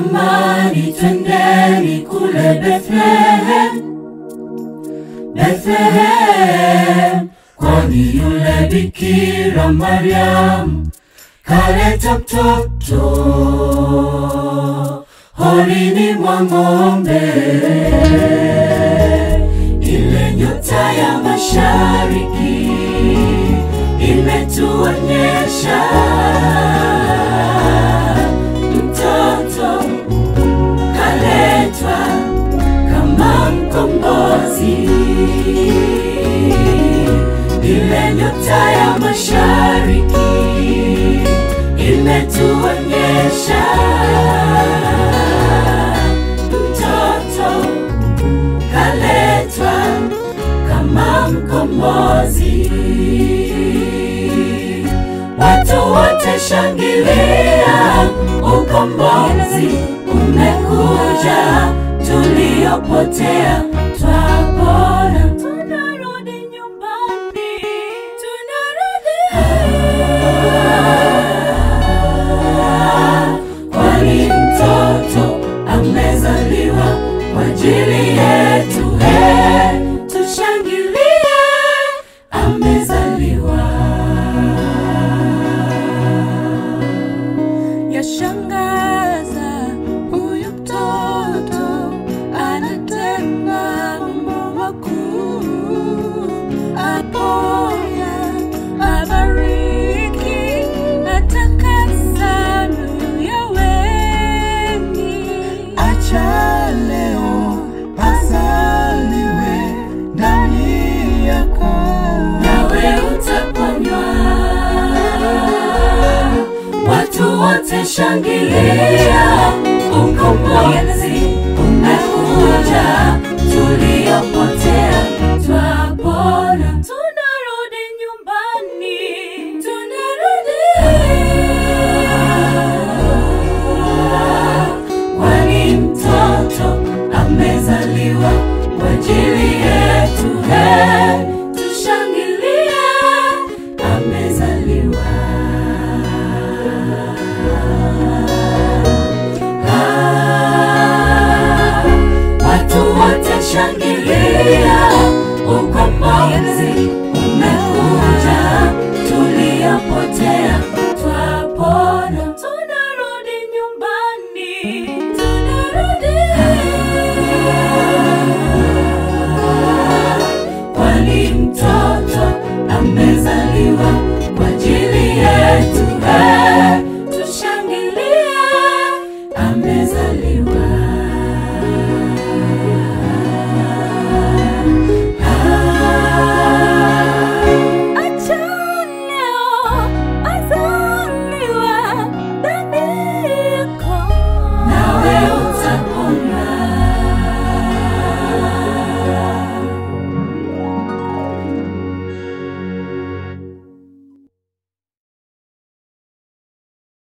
Jamani, twendeni kule Bethlehem, Bethlehem, kwani yule Bikira Mariam kaleta mtoto horini mwa ng'ombe. Ile nyota ya mashariki imetuonyesha mtoto kaletwa kama mkombozi. Ile nyota ya mashariki imetuonyesha mtoto kaletwa kama mkombozi. Watu wote shangilia, ukombozi umekuja, tuliopotea twapona, tunarudi nyumbani, tunarudi kwani mtoto amezaliwa kwa ajili yetu. He, tushangilie, amezaliwa. Yashangaza huyu mtoto anatenda mambo makuu, aponya, abariki, atakasa mioyo ya wengi. Acha leo azaliwe ndani yako. nawe utaponywa. Watu wote shangilia, ukombozi umekuja, tuliopotea twapona, tunarudi nyumbani, tunarudi kwani mtoto amezaliwa kwa ajili yetu. He, tushangilie, amezaliwa. Ah, watu wote shangilia